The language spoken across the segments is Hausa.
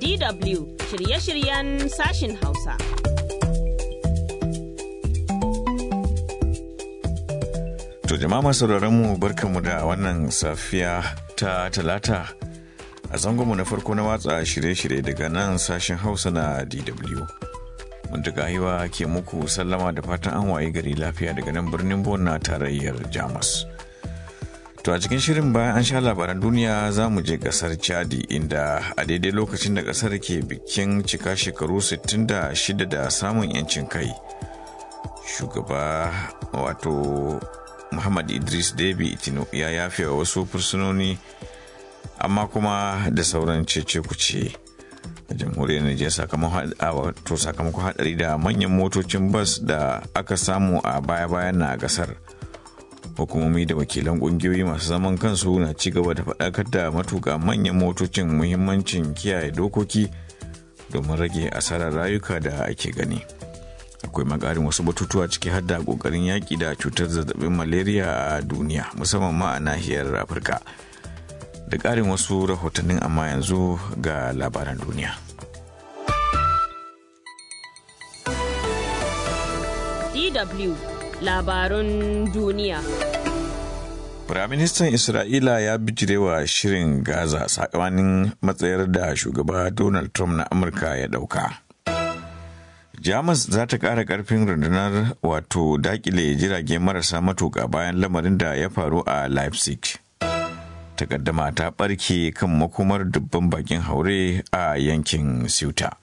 DW shirye-shiryen sashin Hausa. To jama'a masu mu barkanmu da wannan safiya ta talata a zangonmu na farko na watsa shirye-shirye daga nan sashen Hausa na DW. Muntaka hiwa ke muku sallama da fatan an waye gari lafiya daga nan birnin Bon na tarayyar Jamus. To a cikin shirin bayan an sha labaran duniya za mu je kasar Chadi inda a daidai lokacin da kasar ke bikin cika shekaru 66 da samun 'yancin kai. Shugaba wato Muhammad Idris Debi Itino ya yafe wa wasu fursunoni amma kuma da sauran cece kuce a jamhuriyar Nijar sakamakon hadari da manyan motocin bas da aka samu a baya-bayan na gasar. hukumomi da wakilan kungiyoyi masu zaman kansu na ci gaba da faɗakar da matuƙa manyan motocin muhimmancin kiyaye dokoki domin rage asarar rayuka da ake gani akwai makarin wasu batutuwa ciki har da ƙoƙarin yaƙi da cutar zazzabin malaria a duniya musamman ma a nahiyar afirka da ƙarin wasu rahotannin amma yanzu ga labaran duniya DW labarun duniya. Firaministan Isra'ila ya bijirewa shirin Gaza sakamakon matsayar da shugaba Donald Trump na Amurka ya ɗauka. Jamus za ta ƙara ƙarfin rundunar wato dakile jirage marasa matuƙa bayan lamarin da ya faru a Leipzig. Takaddama ta ɓarke kan makomar dubban bakin haure a yankin Ceuta.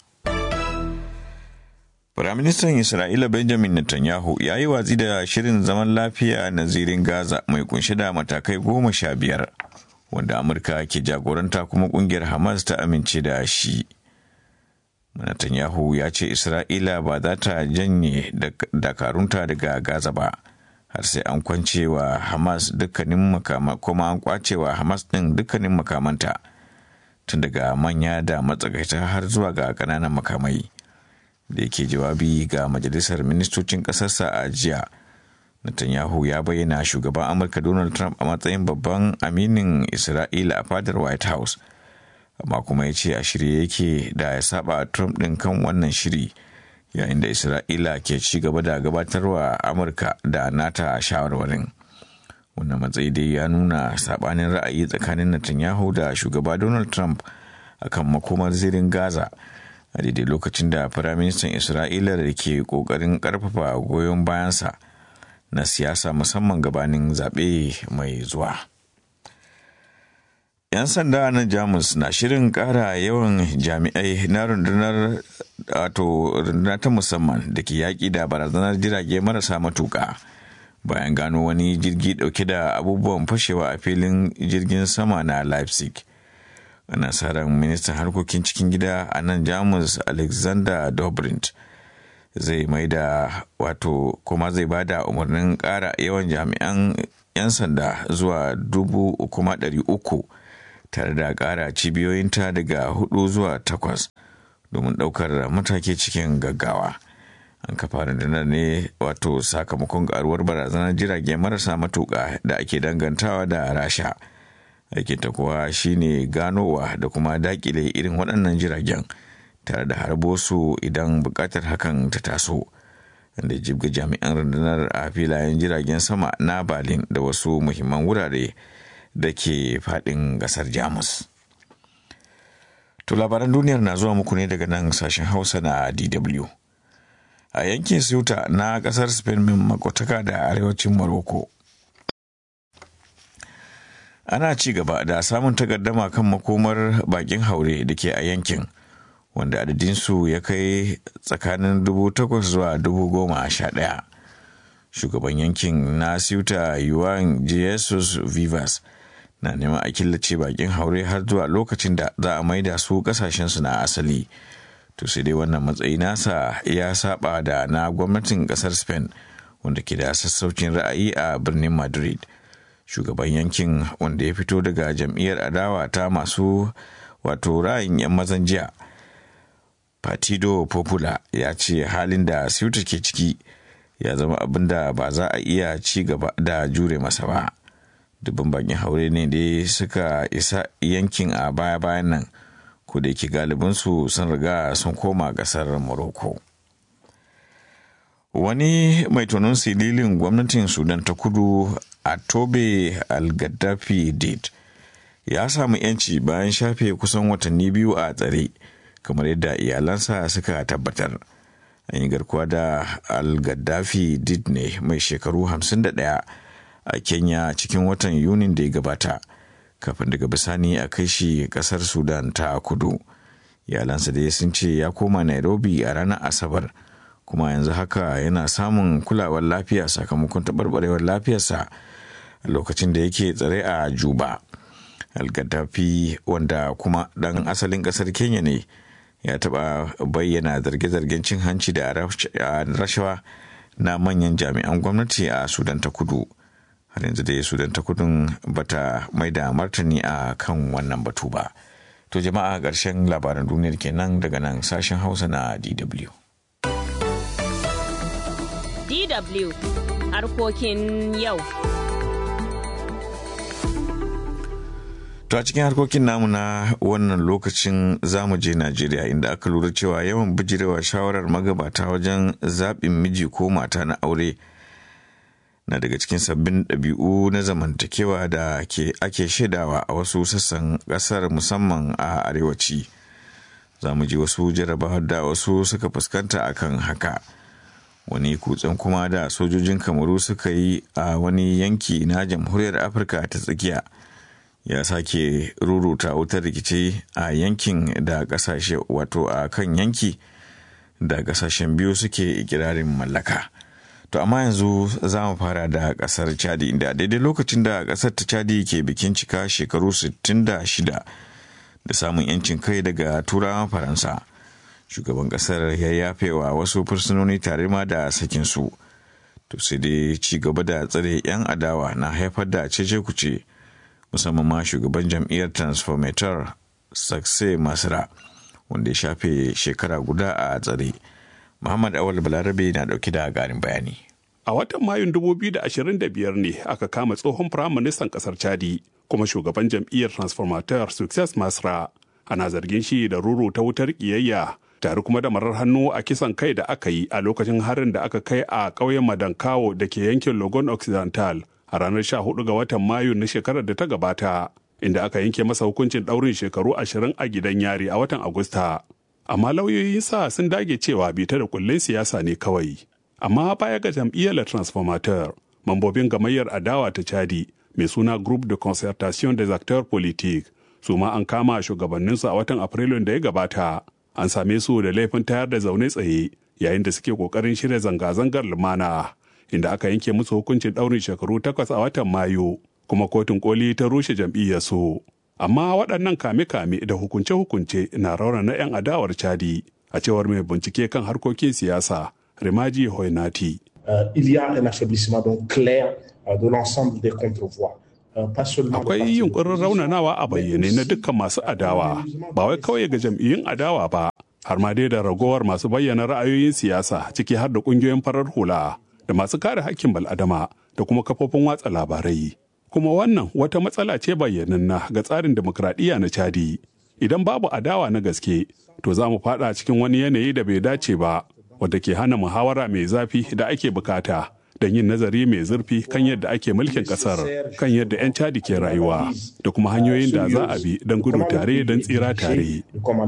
Firaministan Isra'ila Benjamin Netanyahu ya yi watsi da shirin zaman lafiya na zirin Gaza mai kunshe da matakai goma sha biyar, wanda Amurka ke jagoranta kuma kungiyar Hamas ta amince da shi. Netanyahu ya ce Isra'ila ba za ta janye dakarunta daga Gaza ba, har sai an kwance wa Hamas dukkanin makama kuma an kwace wa Hamas ɗin dukkanin makamanta, tun daga manya da matsakaita har zuwa ga ƙananan makamai. da yake jawabi ga majalisar ministocin ƙasarsa a jiya netanyahu ya bayyana shugaban amurka donald trump a matsayin babban aminin isra'ila a fadar white house amma kuma ya ce a shirye yake da ya saba trump ɗin kan wannan shiri yayin da isra'ila ke ci gaba da gabatarwa amurka da nata shawarwarin wannan matsayi dai ya nuna sabanin ra'ayi tsakanin netanyahu da shugaba donald trump akan makomar zirin gaza a daidai lokacin da firaministan isra'ila da ke kokarin karfafa goyon bayansa na siyasa musamman gabanin zaɓe mai zuwa 'yan sanda na jamus na shirin ƙara yawan jami'ai na rundunar wato runduna ta musamman da ke yaƙi da barazanar jirage marasa matuƙa bayan gano wani jirgi ɗauke da abubuwan fashewa a filin jirgin sama na leipzig ana sa ran ministan harkokin cikin gida a nan jamus alexander dobrindt zai mai da wato kuma zai ba da umarnin ƙara yawan jami'an 'yan sanda zuwa dubu kuma ɗari uku tare da ƙara cibiyoyinta daga hudu zuwa takwas domin ɗaukar mataki cikin gaggawa an kafa rundunar ne wato sakamakon ƙaruwar barazanar jirage marasa matuƙa da ake dangantawa da rasha aikinta kuwa shine ganowa da kuma dakile irin waɗannan jiragen tare da harbo su idan buƙatar hakan ta taso da jibga jami'an rundunar a filayen jiragen sama na berlin da wasu muhimman wurare da ke faɗin ƙasar jamus to labaran duniyar na zuwa muku ne daga nan sashen hausa na dw a yankin ceuta na ƙasar spain min makotaka da arewacin morocco ana ci gaba da samun takaddama kan makomar bakin haure da ke a yankin wanda adadinsu ya kai tsakanin dubu takwas zuwa dubu goma sha ɗaya shugaban yankin na siuta yuan jesus vivas na neman a killace bakin haure har zuwa lokacin da za a maida su kasashensu na asali to sai dai wannan matsayi nasa ya saba da na gwamnatin kasar spain wanda ke da sassaucin ra'ayi a birnin madrid shugaban yankin wanda ya fito daga jam'iyyar adawa ta masu wato ra'ayin 'yan mazan jiya partido popular ya ce halin da ceuta ke ciki ya zama abin da ba za a iya ci gaba da jure masa ba dubban bakin haure ne da suka isa yankin a baya-bayan nan ko da yake galibinsu sun riga sun koma ƙasar morocco wani mai tonon sililin gwamnatin sudan ta kudu a tobe al-gaddafi did ya samu yanci bayan shafe kusan watanni biyu a tsare kamar yadda iyalansa suka tabbatar an yi garkuwa da al-gaddafi did ne mai shekaru 51 a kenya cikin watan yunin da ya gabata kafin daga bisani a kai shi kasar sudan ta kudu iyalansa dai sun ce ya koma nairobi a ranar asabar kuma yanzu haka yana samun kulawar lafiya sakamakon taɓarɓarewar lafiyarsa a lokacin da yake tsare a juba al-gaddafi wanda kuma ɗan asalin ƙasar kenya ne ya taɓa bayyana zarge-zargen cin hanci da rashawa na manyan jami'an gwamnati a sudan ta kudu har yanzu dai sudan ta kudun bata mai da martani a kan wannan batu ba to jama'a ƙarshen labaran duniyar kenan daga nan sashen hausa na dw DW harkokin yau. To a cikin harkokin namu na wannan lokacin zamu je Najeriya inda aka lura cewa yawan bijirewa shawarar magabata wajen zaɓin miji ko mata na aure na daga cikin sabbin ɗabi'u na zamantakewa da ake shaidawa a wasu sassan ƙasar musamman a arewaci. Za mu ji wasu jarabawar da wasu suka fuskanta akan haka. wani kutsen kuma da sojojin kamaru suka yi a wani yanki na jamhuriyar afirka ta tsakiya ya sake ruruta wutar rikici a yankin da kasashe wato a kan yanki da kasashen biyu suke ikirarin mallaka to amma yanzu za mu fara da kasar chadi inda daidai lokacin da kasar ta chadi ke bikin cika shekaru 66 da samun 'yancin kai daga turawan faransa shugaban kasar ya yafe wa wasu fursunoni tare ma da sakin su to sai dai ci gaba da tsare 'yan adawa na haifar da cece kuce musamman ma shugaban jam'iyyar transformator sakse masra wanda ya shafe shekara guda a tsare muhammad awal balarabe na dauke da garin bayani a watan mayun 2025 ne aka kama tsohon firaministan kasar chadi kuma shugaban jam'iyyar transformator success masra ana zargin shi da ruru ta wutar kiyayya tare kuma da marar hannu a kisan kai da aka yi a lokacin harin da aka kai a ƙauyen madankawo da ke yankin logon occidental a ranar 14 ga watan mayu na shekarar da ta gabata inda aka yanke masa hukuncin ɗaurin shekaru ashirin a gidan yari a watan agusta amma lauyoyinsa sun dage cewa bita da kullun siyasa ne kawai amma baya ga jam'iyyar transformateur mambobin gamayyar adawa ta chadi mai suna groupe de concertation des acteurs politiques su ma an kama shugabanninsu a watan afrilun da ya gabata an same su da laifin tayar da zaune tsaye yayin da suke kokarin shirya zanga-zangar lumana inda aka yanke musu hukuncin ɗaurin shekaru takwas a watan mayu kuma kotun koli ta rushe jam'iyyar su amma waɗannan kame-kame da hukunce-hukunce na raunana 'yan adawar chadi a cewar mai bincike kan harkokin siyasa rimaji hoinati Uh, il y a un affaiblissement donc clair uh, de l'ensemble des contre-voix. Akwai yunkurin raunanawa a bayyane na dukkan masu adawa, ba wai kawai ga jam'iyyun adawa ba, har ma dai da ragowar masu bayyana ra'ayoyin siyasa ciki har da ƙungiyoyin farar hula da masu kare hakkin bal'adama da kuma kafofin watsa labarai. Kuma wannan wata matsala ce bayyananna ga tsarin demokradiyya na Chadi. Idan babu adawa na gaske, to za mu fada cikin wani yanayi da bai dace ba, wadda ke hana muhawara mai zafi da ake bukata. don yin nazari mai zurfi kan yadda ake mulkin kasar kan yadda 'yan cadi ke rayuwa da kuma hanyoyin da za a bi don gudu tare don tsira tare.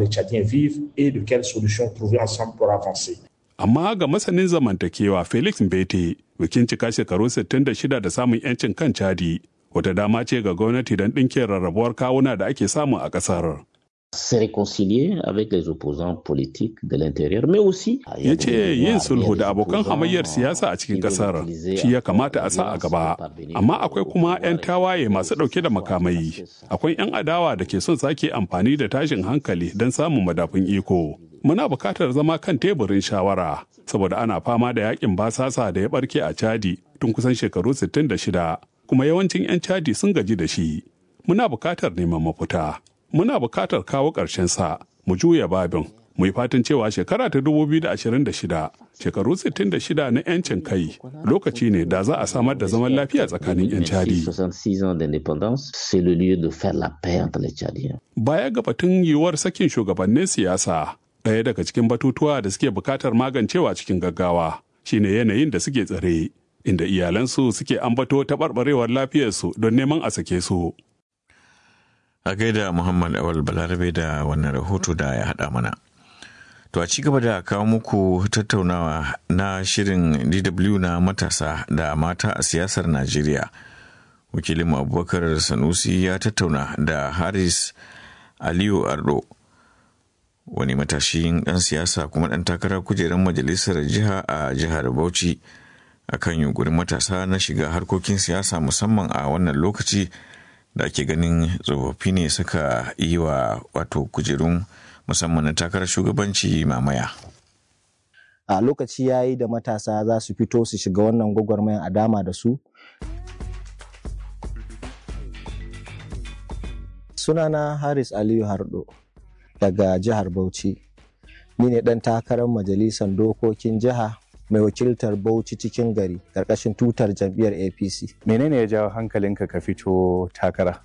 Amma ga masanin zamantakewa Felix Mbete bikin cika shekaru 66 da samun 'yancin kan cadi wata dama ce ga gwamnati don ɗinke rarrabuwar kawuna da ake samu a ƙasar. se réconcilier avec les opposants politiques de l'intérieur, mais aussi ya ce yin sulhu da abokan hamayyar siyasa a cikin kasar shi ya kamata a sa a gaba amma akwai kuma 'yan tawaye masu ɗauke da makamai akwai 'yan adawa da ke son sake amfani da tashin hankali don samun madafun iko muna buƙatar zama kan teburin shawara saboda ana fama da yakin basasa da ya barke a chadi tun kusan shekaru 66 kuma yawancin 'yan chadi sun gaji da shi muna buƙatar neman mafita muna buƙatar kawo ƙarshen sa mu juya babin Mu yi fatan cewa shekara ta 2026 shekaru 66 na 'yancin kai lokaci ne da za a samar da zaman lafiya tsakanin 'yan Chadi. 66 ans d'indépendance, c'est le lieu de faire la paix entre les Tchadiens. Baya ga batun yiwuwar sakin shugabannin siyasa, ɗaya daga cikin batutuwa da suke bukatar magancewa cikin gaggawa shine yanayin da suke tsare, inda iyalansu suke ambato taɓarɓarewar lafiyarsu don neman a sake su. A gaida Muhammad Awal Balarabe da wannan rahoto da ya haɗa mana. To a ci gaba da kawo muku tattaunawa na shirin DW na matasa da mata a siyasar Najeriya. Wakilinmu Abubakar Sanusi ya tattauna da Haris Aliyu Ardo, wani matashin ɗan siyasa kuma ɗan takarar kujerar majalisar jiha a jihar Bauchi a kan yunkurin matasa na shiga harkokin siyasa musamman a wannan lokaci da ake ganin tsofaffi ne suka yi wa wato kujerun musamman na takarar shugabanci mamaya. a lokaci ya yi da matasa za su fito su shiga wannan gwagwarmayan a dama da su sunana haris aliyu hardo daga jihar bauchi ni ne dan takarar majalisar dokokin jiha mai wakiltar bauchi cikin gari karkashin tutar jam'iyyar apc menene ya jawo hankalinka ka fito takara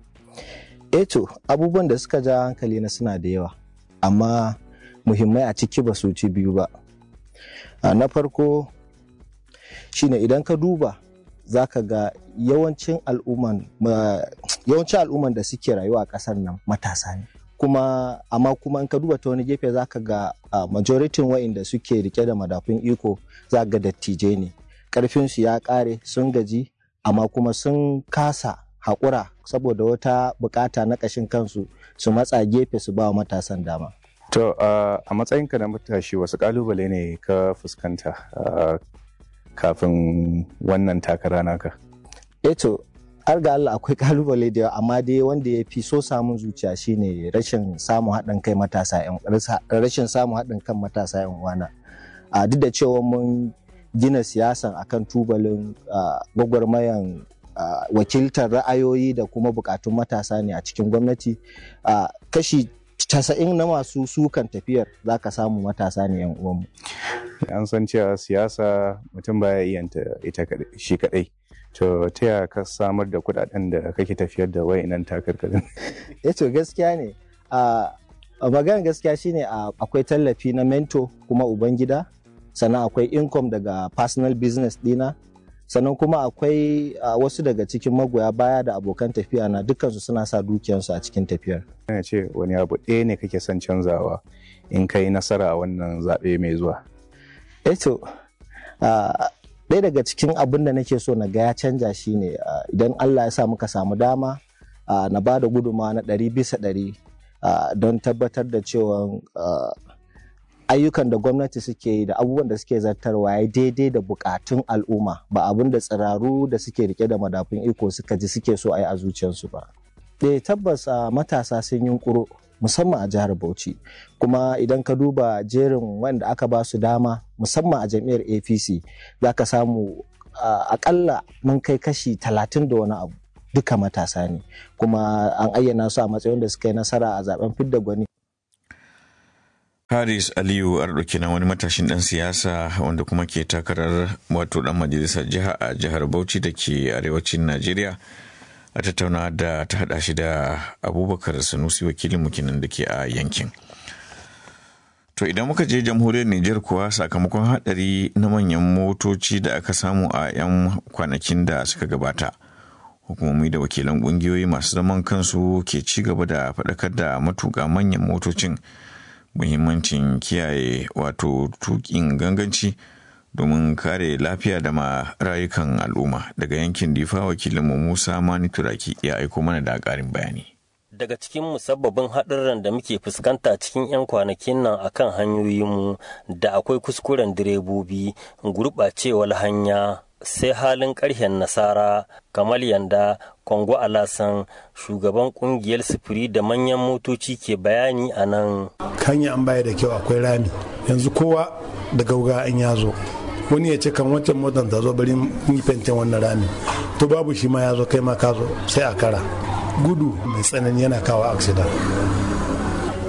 eto abubuwan da suka ja hankali na suna da yawa amma muhimmai a ciki ba su ci biyu ba a na farko shine idan ka duba za ka ga yawancin al'umman yawancin al'umman da suke rayuwa a ƙasar nan matasa ne kuma amma kuma in ka duba ta wani gefe za ka ga uh, majoritin wa'inda suke rike da madafun iko za ga dattijai ne ƙarfinsu ya ƙare sun gaji amma kuma sun kasa haƙura saboda wata bukata na ƙashin kansu su matsa gefe su ba wa matasan dama to uh, a matsayinka na matashi wasu ƙalubale ne ka fuskanta uh, kafin wannan takara naka eto har ga Allah akwai kalubale da yawa amma dai wanda ya fi so samun zuciya shine rashin samun haɗin kai matasa yan rashin samun haɗin kan matasa yan uwana a duk da cewa mun gina siyasan akan tubalin gwagwarmayan wakiltar ra'ayoyi da kuma bukatun matasa ne a cikin gwamnati kashi casa'in na masu sukan tafiyar za ka samu matasa ne yan uwanmu an san cewa siyasa mutum baya iya ita shi kadai to ta yaya ka samar da kudaden da kake tafiyar da wayannan takarkarin eh to gaskiya ne a maganar gaskiya shine akwai tallafi na mento kuma ubangida sannan akwai income daga personal business dina sannan kuma akwai wasu daga cikin magoya baya da abokan tafiya na dukansu suna sa dukiyarsu a cikin tafiyar Ina ce wani abu ɗaya ne kake son canzawa in ka yi nasara a wannan zaɓe mai zuwa eto ɗaya daga cikin abin da nake so na ga ya canja shine idan allah ya sa muka samu dama na ba da guduma na ɗari bisa ɗari don tabbatar da cewa ayyukan da gwamnati suke yi da abubuwan da suke zartarwa ya daidai da bukatun al'umma ba abin da tsiraru da suke rike da madafun iko suka ji suke so a yi a zuciyarsu ba. Eh tabbas matasa sun yi kuro musamman a jihar Bauchi kuma idan ka duba jerin wanda aka ba su dama musamman a jam'iyyar APC za ka samu akalla mun kai kashi talatin da wani abu duka matasa ne kuma an ayyana su a matsayin da suka yi nasara a zaben fidda gwani Haris Aliyu Arɗauki na wani matashin ɗan siyasa wanda kuma ke takarar wato ɗan majalisar jiha a jihar Bauchi da ke arewacin Najeriya a tattauna da ta haɗa shi da Abubakar Sanusi wakilin mukinan da ke a yankin. To idan muka je jamhuriyar Nijar kuwa sakamakon haɗari na manyan motoci da aka samu a 'yan kwanakin da suka gabata. Hukumomi da wakilan ƙungiyoyi masu zaman kansu ke ci gaba da faɗakar da matuƙa manyan motocin. muhimmancin kiyaye wato tukin ganganci domin kare lafiya da ma rayukan al'umma daga yankin difa wakilinmu musa mani turaki ya aiko mana da ƙarin bayani daga cikin musabbabin haɗurran da muke fuskanta cikin 'yan kwanakin nan akan hanyoyinmu da akwai kuskuren direbobi gurɓacewar hanya sai halin ƙarshen nasara kamal yanda kongo alasan shugaban ƙungiyar sufuri da manyan motoci ke bayani a nan hanya an baya da kyau akwai rami yanzu kowa da gauga an ya zo wani ya ce kan wancan motar ta zo bari yi fentin wannan rami to babu shi ma ya zo kai ma ka zo sai a kara gudu mai tsanani yana kawo aksida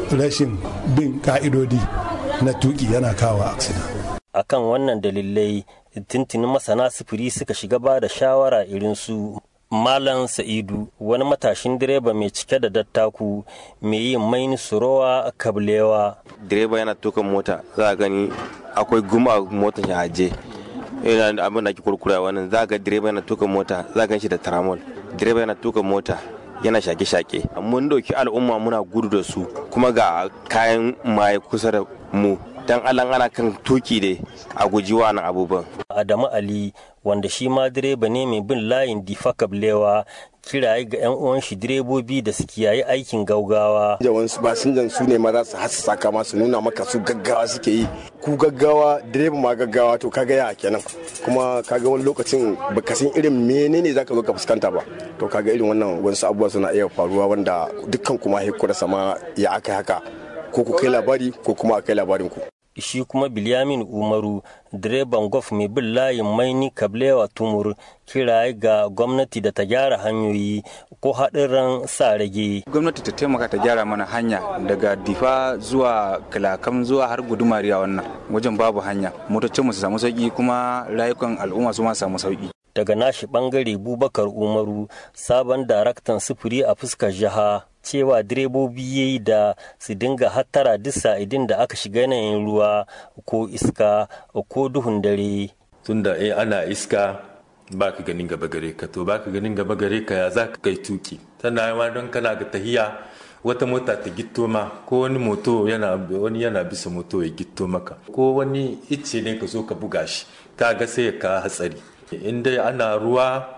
rashin bin ka'idodi na tuki yana kawo accident akan wannan dalilai tuntunin masana sufuri suka shiga ba da shawara irin su Malam Sa'idu wani matashin direba mai cike da dattaku mai yin maini surowa kablewa. Direba yana tuka mota za a gani akwai guma a motar shi aje. Yana abin da ake kurkura wannan za ga direba yana tuka mota za gan shi da tramol. Direba yana tuka mota yana shake-shake. Mun dauki al'umma muna gudu da su kuma ga kayan maye kusa da mu. dan alan ana kan tuki ne a guji wannan abubuwan. Adamu Ali wanda shi ma direba ne mai bin layin difa kablewa kiraye ga 'yan uwan shi direbobi da su kiyaye aikin gaugawa. Jawansu ba sun su ne ma za su hasa saka masu nuna maka su gaggawa suke yi. Ku gaggawa direba ma gaggawa to kaga ya kenan. Kuma kaga wani lokacin baka san irin menene zaka zo ka fuskanta ba. To kaga irin wannan wasu abubuwa suna iya faruwa wanda dukkan kuma hekura sama ya aka haka. Ko ku kai labari ko kuma a kai labarin ku. shi kuma Bilyamin Umaru direban gwaf mai bin layin maini kablewa tumur kiraye ga gwamnati da ta gyara hanyoyi ko haɗin sa rage. Gwamnati ta taimaka ta gyara mana hanya daga difa zuwa kalakam zuwa har gudumariya wannan wajen babu hanya motocin mu su samu sauki kuma rayukan al'umma su ma samu sauki. Daga nashi bangare Bubakar Umaru sabon daraktan sufuri a fuskar jiha cewa direbobi ya yi da su dinga hattara duk sa'idin da aka shiga yanayin ruwa ko iska ko duhun dare. Tunda eh ana iska ba ka ganin gaba gare ka to ba ka ganin gaba gare ka ya za ka kai tuki tana yawa don kana ga tahiya wata mota ta gitto ma ko wani moto yana wani yana bisa moto ya gitto maka ko wani icce ne ka zo ka buga shi ka ga sai ka hatsari in dai ana ruwa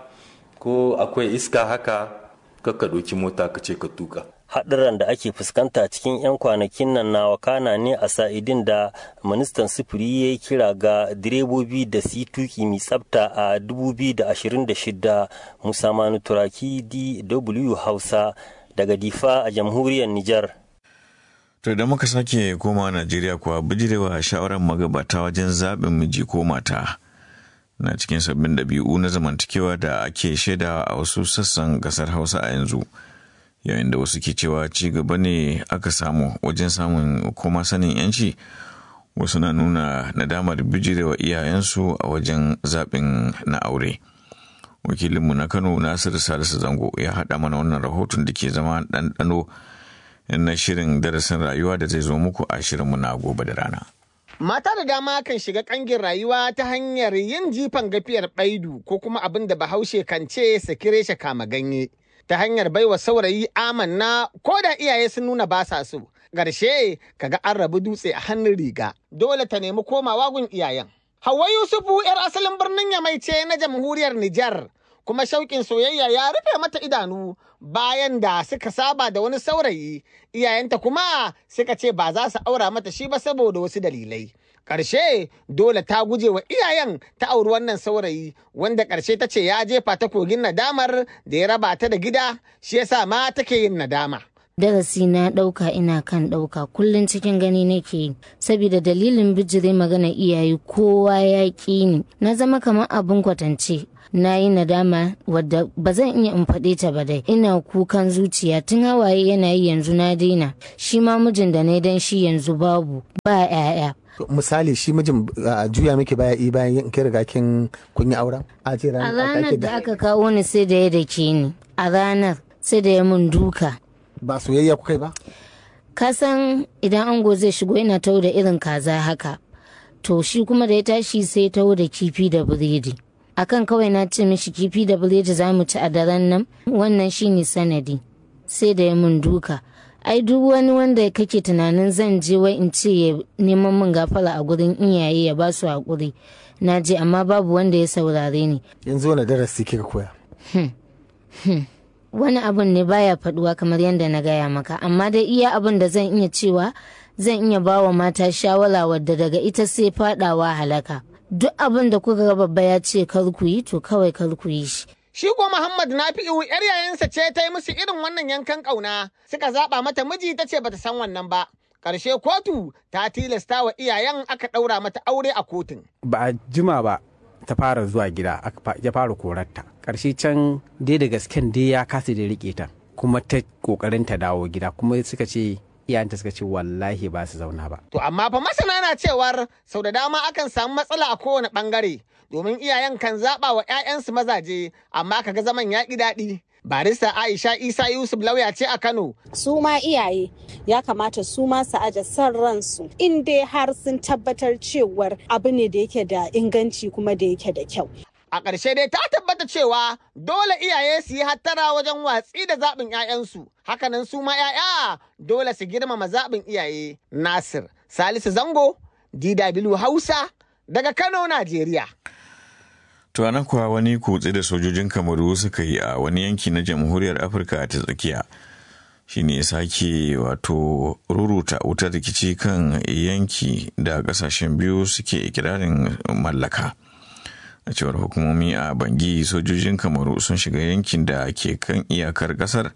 ko akwai iska haka ka ɗauki mota ka ce ka tuka. Haɗuran da ake fuskanta cikin 'yan kwanakin nan na wakana ne a sa'idin da ministan sufuri ya yi kira ga direbobi da su tuki mai tsafta a 2026 Musa Manu Turaki DW Hausa daga Difa a jamhuriyar Nijar. To da muka sake koma Najeriya kuwa bijirewa shawarar magabata wajen zaɓin miji ko mata. na cikin sabbin ɗabi'u na zamantakewa da ake shaida a wasu sassan ƙasar hausa a yanzu yayin da wasu ke cewa ci gaba ne aka samu wajen samun kuma sanin yanci wasu na nuna nadamar bijirewa iyayensu a wajen zaɓin na aure wakilinmu na kano nasiru salisu zango ya haɗa mana wannan rahoton da ke zama ɗanɗano na shirin darasin rayuwa da zai zo muku a shirinmu na gobe da rana. Mata da dama kan shiga kangin rayuwa ta hanyar yin jifan gafiyar baidu ko kuma abin da bahaushe kan ce sakire shi kama ganye ta hanyar baiwa saurayi amanna ko da iyaye sun nuna ba sa so. Garshe kaga an rabu dutse a hannun riga dole ta nemi komawa gun iyayen. Hauwa Yusufu 'yar asalin birnin Yamai ce na jamhuriyar Nijar kuma shauƙin soyayya ya rufe mata idanu bayan da suka saba da wani saurayi iyayenta kuma suka ce ba za su aura mata shi ba saboda wasu dalilai ƙarshe dole ta guje wa iyayen ta auri wannan saurayi wanda ƙarshe ta ce ya jefa ta kogin nadamar da ya raba ta da gida shi yasa ma take yin nadama darasi na ɗauka ina kan ɗauka kullum cikin gani nake yi saboda dalilin bijire magana iyaye kowa ya ƙi ni na zama kamar abin kwatance na yi nadama wadda ba zan iya in faɗe ta ba dai ina kukan zuciya tun hawaye yana yi yanzu na daina shi ma mijin da na dan shi yanzu babu ba 'ya'ya misali shi mijin juya miki baya i bayan kin riga kin kun yi auren a ranar da aka kawo ni sai da ya dake ni a ranar sai da ya mun duka ba soyayya kukai ba kasan idan ango zai shigo yana tau da irin kaza haka to shi kuma da ya tashi sai tau da kifi da biredi akan kawai na ce mishi kifi da biredi za mu ci a daren nan wannan shine sanadi sai da ya mun duka ai duk wani wanda kake tunanin zan je wai in ce ya neman min gafara a gurin iyaye ya ba su haƙuri na je amma babu wanda ya saurare ni yanzu wani darasi kika koya wani abun ne baya faduwa kamar yadda na gaya maka amma dai iya abin da zan iya cewa zan iya ba wa mata shawara wadda daga ita sai fadawa halaka duk abin da kuka ga babba ya ce kar ku yi to kawai kar ku yi shi Shi ko Muhammad Nafi'u ‘yar yayansa ce ta yi musu irin wannan yankan ƙauna suka zaɓa mata miji ta ce bata san wannan ba. Ƙarshe kotu ta tilasta wa iyayen aka ɗaura mata aure a kotun. Ba a jima ba ta fara zuwa gida ya fara korarta. Ƙarshe can dai da gasken dai ya kasa da riƙe ta kuma ta ƙoƙarin ta dawo gida kuma suka ce iyayenta suka ce wallahi ba su zauna ba To amma fa masana na cewar sau da dama akan samu matsala a kowane bangare domin iyayen kan zaɓa wa 'ya'yansu mazaje amma kaga zaman ya ƙi daɗi. Barista Aisha Isa Yusuf lauya ce a Kano. Su ma iyaye ya kamata su ma su aje son ransu in dai har sun tabbatar cewar abu ne da yake da inganci kuma da yake da kyau. A ƙarshe dai ta tabbata cewa dole iyaye su yi hattara wajen watsi da zaɓin 'ya'yansu. Hakanan su ma 'ya'ya dole su girmama zaɓin iyaye. Nasir Salisu Zango, DW Hausa, daga Kano, Najeriya. To anan kuwa wani kutse da sojojin Kamaru suka yi a wani yanki na Jamhuriyar Afirka ta tsakiya. Shi ne sake wato ruruta wutar rikici kan yanki da kasashen biyu suke ikirarin mallaka. A cewar hukumomi a Bangi sojojin Kamaru sun shiga yankin da ke kan iyakar kasar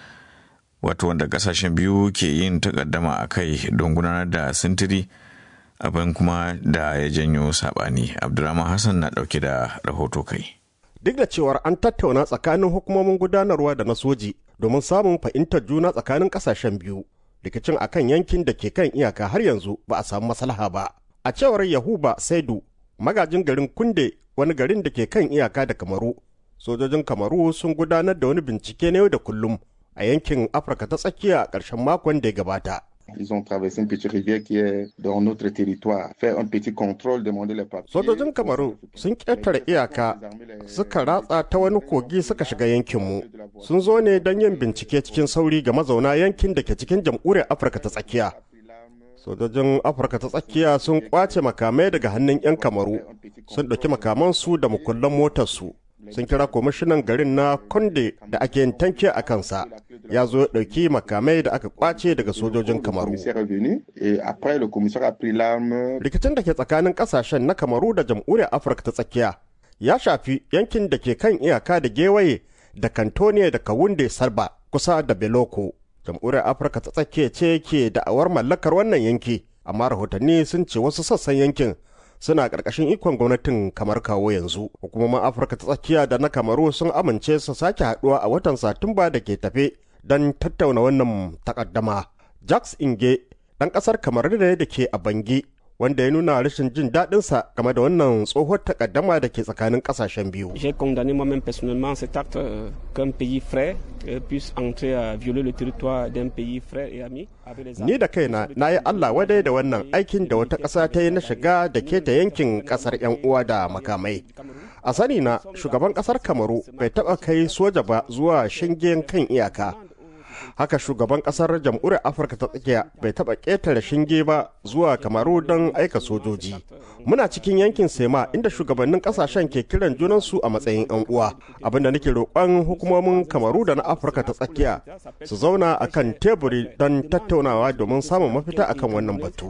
wato wanda kasashen biyu ke yin takaddama a kai don gudanar da sintiri. abin kuma da ya janyo sabani abdulrahman hassan na dauke da rahoto kai duk da cewar an tattauna tsakanin hukumomin gudanarwa da na soji domin samun fahimtar juna tsakanin kasashen biyu rikicin akan yankin da ke kan iyaka har yanzu ba a samu maslaha ba a cewar yahuba saidu magajin garin kunde wani garin da ke kan iyaka da kamaru sojojin kamaru sun gudanar da wani bincike na yau da kullum a yankin afirka ta tsakiya a ƙarshen makon da ya gabata Ils ont traversé une petite rivière qui est dans notre territoire, faire un petit contrôle, demander les papiers. Sojojin Kamaru sun ƙetare iyaka suka ratsa ta wani kogi suka shiga yankinmu. Sun zo ne don yin bincike cikin sauri ga mazauna yankin da ke cikin jamhuriyar Afirka ta tsakiya. Sojojin Afirka ta tsakiya sun kwace makamai daga hannun 'yan Kamaru, sun ɗauki makamansu da mukullan motarsu. sun kira kwamishinan garin na konde da ake yin tanke a kansa ya zo ya ɗauki makamai da aka kwace daga sojojin kamaru rikicin da ke tsakanin ƙasashen na kamaru da jamhuriyar afirka ta tsakiya ya shafi yankin da ke kan iyaka da gewaye da kantoniya da kawunde sarba kusa da beloko jamhuriyar afirka ta tsakiya ce ke da'awar mallakar wannan yanki amma rahotanni sun ce wasu sassan yankin suna ƙarƙashin ikon gwamnatin kamar kawo yanzu hukumomin afirka ta tsakiya da na kamaru sun amince su sake haɗuwa a watan satumba da ke tafe don tattauna wannan takaddama jacques inge ɗan ƙasar kamar da da ke a bangi wanda ya nuna rashin jin daɗinsa game da wannan tsohuwar takaddama da ke tsakanin ƙasashen biyu. J'ai condamné moi-même personnellement cet acte euh, qu'un pays frère euh, puisse entrer à violer le territoire d'un pays frère et ami. Ni da kaina na yi Allah wadai da wannan aikin da wata ƙasa ta yi na shiga da keta yankin ƙasar 'yan uwa da makamai. A sani na shugaban ƙasar Kamaru bai taɓa kai soja ba zuwa shingen kan iyaka. haka shugaban kasar jamhuriyar afirka ta tsakiya bai taba ƙetare shinge ba zuwa kamaru don aika sojoji muna cikin yankin sema inda shugabannin kasashen ke kiran junansu a matsayin yan uwa abinda nake roƙon hukumomin kamaru da na afirka ta tsakiya su zauna akan teburi don tattaunawa domin samun mafita akan wannan batu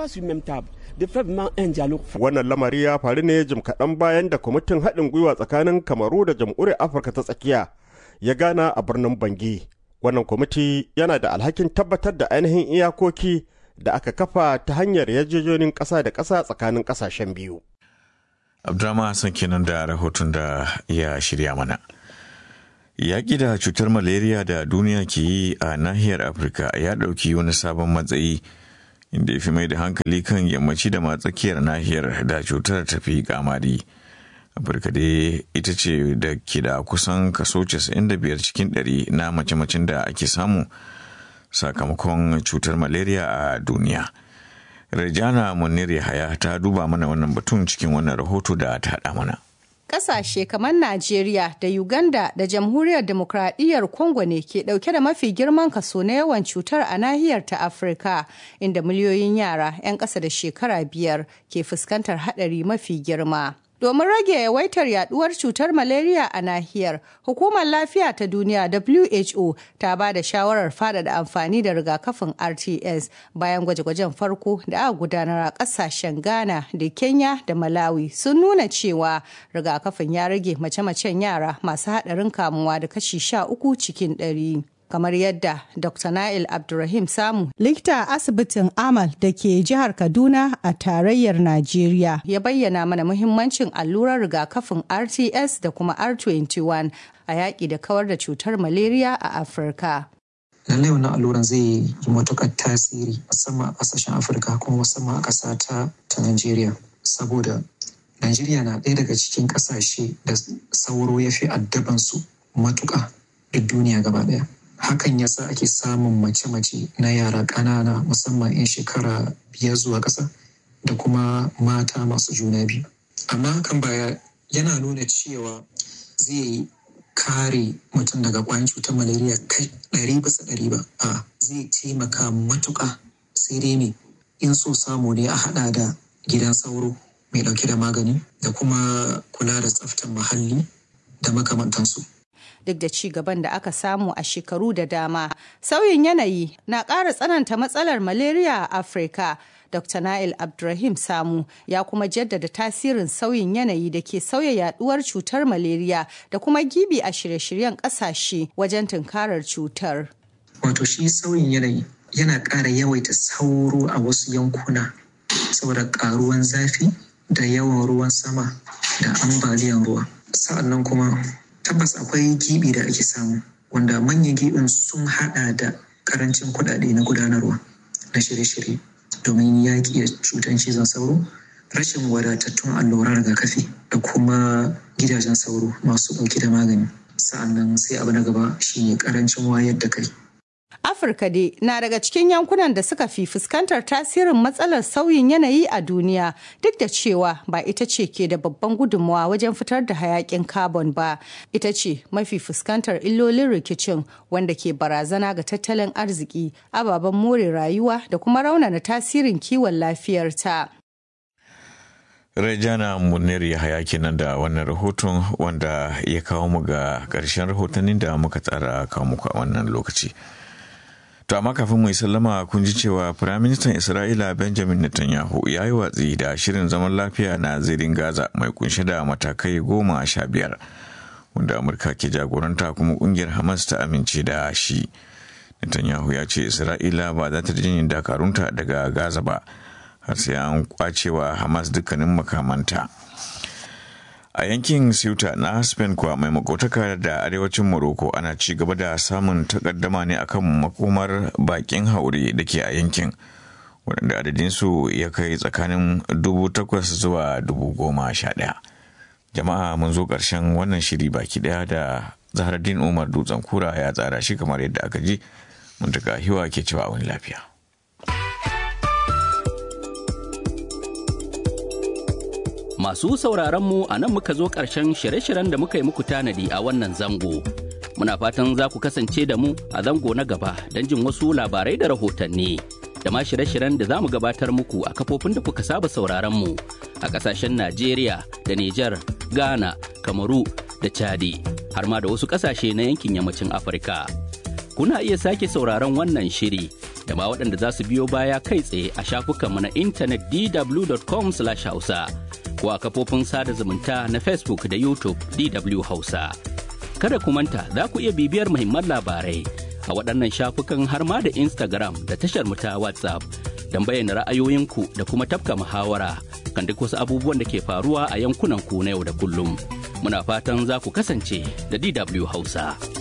wannan lamari ya faru ne jim kaɗan bayan da kwamitin haɗin gwiwa tsakanin kamaru da jamhuriyar afirka ta tsakiya ya gana a birnin bangi wannan kwamiti yana da alhakin tabbatar da ainihin iyakoki da aka kafa ta hanyar yarjejonin ƙasa da ƙasa tsakanin ƙasashen biyu. Abdurrahman Hassan kenan da rahoton da ya shirya mana. Yaƙi da cutar malaria da duniya ke yi a nahiyar Afirka ya ɗauki wani sabon matsayi inda ya fi mai da hankali kan yammaci da matsakiyar nahiyar da cutar tafi kamari. afirka dai ita ce da ke da kusan kaso 95 cikin 100 na mace-macen da ake samu sakamakon cutar malaria a duniya rejana munir yahaya ta duba mana wannan batun cikin wannan rahoto da ta haɗa mana Ƙasashe kamar Najeriya da Uganda da Jamhuriyar Demokradiyyar Congo ne ke ɗauke da mafi girman kaso na yawan cutar a nahiyar ta Afirka, inda miliyoyin yara 'yan ƙasa da shekara biyar ke fuskantar haɗari mafi girma. Domin rage yawaitar yaduwar cutar malaria a nahiyar, Hukumar Lafiya ta Duniya WHO ta ba da shawarar faɗaɗa amfani da rigakafin RTS bayan gwaje-gwajen farko da aka gudanar a ƙasashen Ghana da Kenya da Malawi sun nuna cewa rigakafin ya rage mace-macen yara masu haɗarin kamuwa da kashi sha uku cikin ɗari. kamar yadda Dr. Nail Abdulrahim Samu, likita a asibitin Amal da ke jihar Kaduna a tarayyar Najeriya, ya bayyana mana muhimmancin allurar rigakafin RTS da kuma R21 a yaƙi da kawar da cutar malaria a Afirka. lallai wannan alluran zai yi matuƙar tasiri musamman a ƙasashen afirka kuma musamman a ƙasa ta ta najeriya saboda najeriya na ɗaya daga cikin ƙasashe da sauro ya fi addabansu matuƙa duk duniya gaba ɗaya hakan yasa ake samun mace-mace na yara ƙanana musamman 'yan shekara biyar zuwa ƙasa da kuma mata masu juna biyu amma hakan baya yana nuna cewa zai kare mutum daga ƙwayan cutar malaria kai ɗari bisa ɗari ba a zai taimaka matuƙa sai dai me in so samu ne a haɗa da gidan sauro mai ɗauke da magani da kuma kula da tsaftar muhalli da makamantansu duk da ci gaban da aka samu a shekaru da dama. Sauyin yanayi na ƙara tsananta matsalar malaria a Afirka. Dr. Nail Abdurrahim Samu ya kuma jaddada tasirin sauyin yanayi da ke sauya yaduwar cutar malaria da kuma gibi a shirye-shiryen ƙasashe wajen tunkarar cutar. Wato shi sauyin yanayi yana ƙara yawaita sauro a wasu yankuna saboda ƙaruwan zafi da yawan ruwan sama da ambaliyan ruwa. Sa'annan kuma tabbas akwai gibi da ake samu wanda manyan gibin sun hada da karancin kuɗaɗe na gudanarwa na shirye-shirye domin yaƙi da cutar cizon sauro rashin wadatattun alluran rigakafi da kuma gidajen sauro masu ɗauke da magani sa'annan sai abu na gaba shine karancin wayar da kai Afirka dai na daga cikin yankunan da suka fi fuskantar tasirin matsalar sauyin yanayi a duniya duk da cewa ba ita ce ke da babban gudunmawa wajen fitar da hayakin carbon ba ita ce mafi fuskantar illolin rikicin wanda ke barazana ga tattalin arziki ababen more rayuwa da kuma raunana tasirin kiwon lafiyarta. Rejana Munir Yahaya kenan da wannan rahoton wanda ya kawo mu ga ƙarshen rahotannin da muka tsara kawo muku a wannan lokaci. To amma kafin mu yi sallama kun ji cewa Firaministan Isra'ila Benjamin Netanyahu ya yi watsi da shirin zaman lafiya na zirin Gaza mai kunshe da matakai goma sha biyar wanda Amurka ke jagoranta kuma kungiyar Hamas ta amince da shi. Netanyahu ya ce Isra'ila ba za ta jin dakarunta daga Gaza ba har sai an kwacewa Hamas dukkanin makamanta. a yankin Ceuta na Spain kuwa mai makotaka da arewacin Morocco ana ci gaba da samun takaddama ne akan makomar bakin haure da ke a yankin waɗanda adadinsu ya kai tsakanin dubu takwas zuwa dubu goma sha ɗaya. Jama'a mun zo ƙarshen wannan shiri baki ɗaya da Zaharaddin Umar Dutsen Kura ya tsara shi kamar yadda aka ji mun daga hiwa ke cewa wani lafiya. Masu sauraron mu a nan muka zo ƙarshen shirye-shiryen da muka yi muku tanadi a wannan zango. Muna fatan za ku kasance da mu a zango na gaba don jin wasu labarai da rahotanni. Da ma shirye-shiryen da za mu gabatar muku a kafofin da kuka saba sauraron mu a ƙasashen Najeriya da Nijar, Ghana, Kamaru da Chadi, har ma da wasu ƙasashe na yankin yammacin Afirka. Kuna iya sake sauraron wannan shiri da ma waɗanda za su biyo baya kai tsaye a shafukanmu na intanet dw.com/hausa. ko a kafofin sada zumunta na Facebook da YouTube DW Hausa. Kada ku manta za ku iya bibiyar muhimman labarai a waɗannan shafukan har ma da Instagram da tashar mu ta WhatsApp don bayyana ra'ayoyinku da kuma tafka muhawara kan duk wasu abubuwan da ke faruwa a yankunan ku na yau da kullum. Muna fatan za ku kasance da DW Hausa.